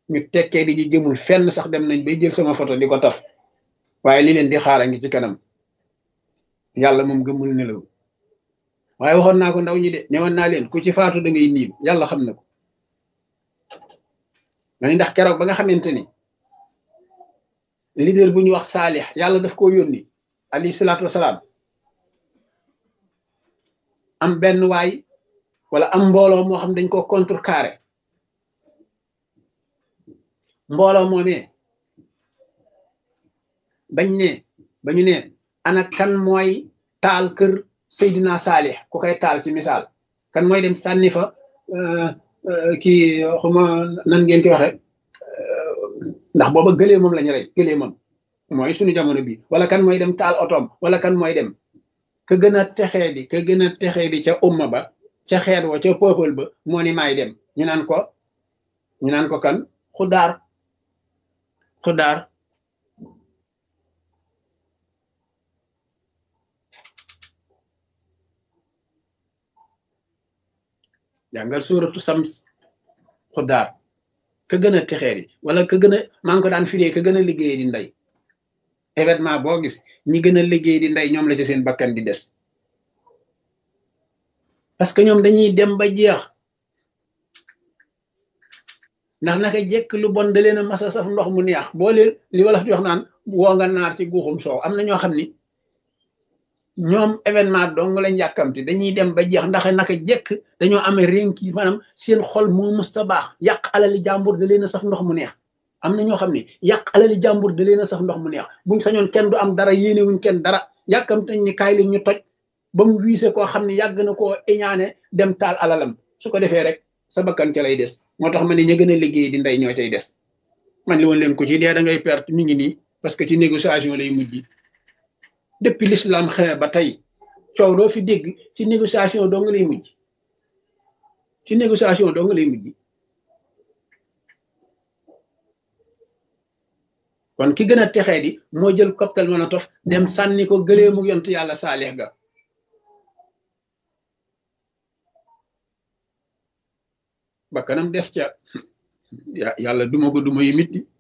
ñu tekkee di ñu jëmul fenn sax dem nañ bay jël sama photo di ko taf waaye li leen di xaara ngi ci kanam yàlla moom gëmul nelaw waaye waxoon naa ko ndaw ñi de newoon naa leen ku ci faatu da ngay niim yàlla xam na ko mani ndax keroog ba nga xamante ni leader bu ñu wax saalix yàlla daf koo yónni alayhi salaatu wasalaam am benn waay wala am mbooloo moo xam dañ ko contrecarré mbooloo moomee bañ ne bañu ne ana kan mooy taal kër Seydina Saalix ku koy taal ci misaal kan mooy dem sànni fa kii xuma nan ngeen koy waxe ndax booba gëlee moom lañu rey gëlee moom mooy suñu jamono bi wala kan mooy dem taal otoom wala kan mooy dem ka gën a texee di ka gën a texee di ca umma ba ca xeet wa ca peuple ba moo ni maay dem ñu naan ko ñu naan ko kan xudaar xudaar jàngal suuratu sams xudaar ka gën a texee di wala ka gën a maa ngi ko daan firee ka gën a liggéey di ndey événement boo gis ñi gën a liggéey di ndey ñoom la ci seen bakkan di des parce que ñoom dañuy dem ba jeex ndax naka jekk lu bon da leen a masa saf ndox mu neex boo leen li wala di wax naan woo nga naar ci guuxum soow am na ñoo xam ni ñoom événement dong lañ yàkkamti dañuy dem ba jeex ndax naka jekk dañoo amee rénki maanaam seen xol moo musta baax yàq alali jàmbur da leen a saf ndox mu neex am na ñoo xam ne yàq alali jàmbur da leen a saf ndox mu neex buñ sañoon kenn du am dara yéenewuñ kenn dara yàkkamti nañ ni kaay li ñu toj ba mu wiise koo xam ne yàgg na koo iñaane dem taal alalam su ko defee rek sa bakkan ca lay des moo tax ma ne ña gën a liggéey di ndey ñoo cay des man li woon leen ko ci dee da ngay perte mi ngi nii parce que ci négociation lay mujj depuis l'islam xewe ba tey coow doo fi dégg ci négociation doo nga lay mujj ci négociation doo nga lay mujj kon ki gën a texee di moo jël cocktail Molotov dem sànni ko gëlee mu yont yàlla saalix ga bakkanam des ca yàlla duma ko duma yi mitti